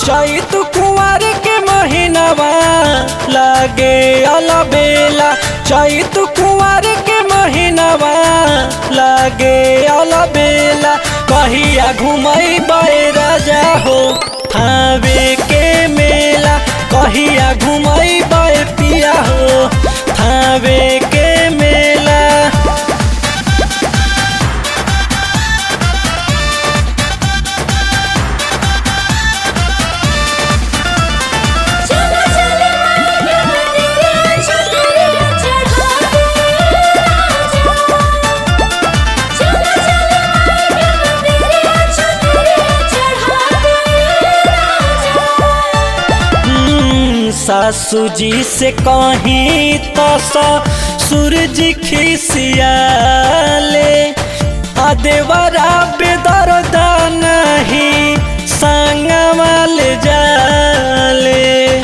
चैत कुंवर के महीनावा लागे अलबेला चैत कुंवर के महीनावा लागे अलबेला कहिया घुमई राजा हो थावे के मेला कहिया घुमई पिया हो थावे के मेला चला चला तेरे चुनरिया चढ़ा दे राजा चला चला तेरे चुनरिया चढ़ा दे राजा हम्म, सासू जी से कहीं तो सूरज खिसियाले आ देवरा बेदरदा नहीं संगवाल जाले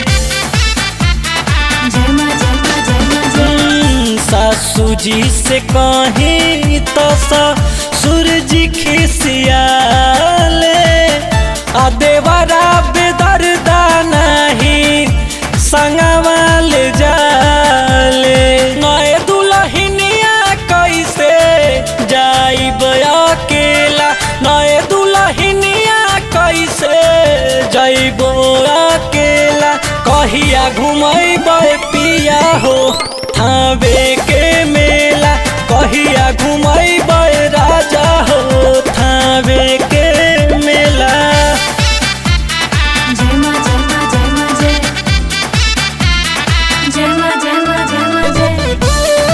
जय मां जय मां जय मां जय हम्म, सासू जी से कहीं तो सूरज खिसियाले आ देवरा बेदरदा नहीं संगवाल जाले नए दुल्हनिया कैसे जाइब अकेला नए दुल्हनिया कैसे जाइब अकेला कहिया घुमैब पिया हो थावे के मेला कहिया घुमैब राजा हो थावे के मेला जय मां जय मां जय मां जय जय मां जय मां जय मां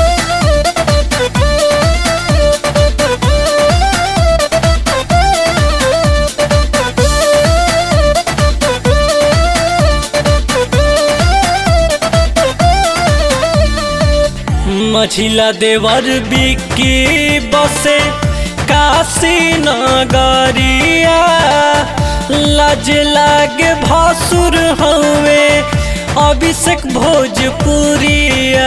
मझिला देवर बिकी बसे काशी नगरिया लाज लागे भसुर हवे अभिषेक भोजपुरिया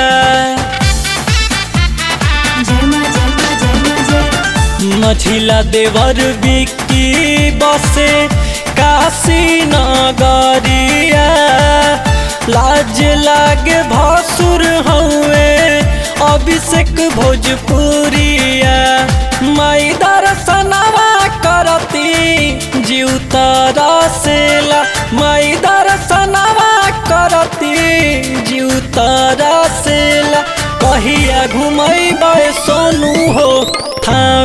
जय मां जय मां जय मां जय मझिला देवर बिकी बसे काशी नगरिया लाज लागे भसुर हवे अभिषेक भोजपुरिया माई दर्शनवा करती जीव तरसेला माई दर्शनवा करती जीव तरसेला कहिया घुमैबै सोनू हो था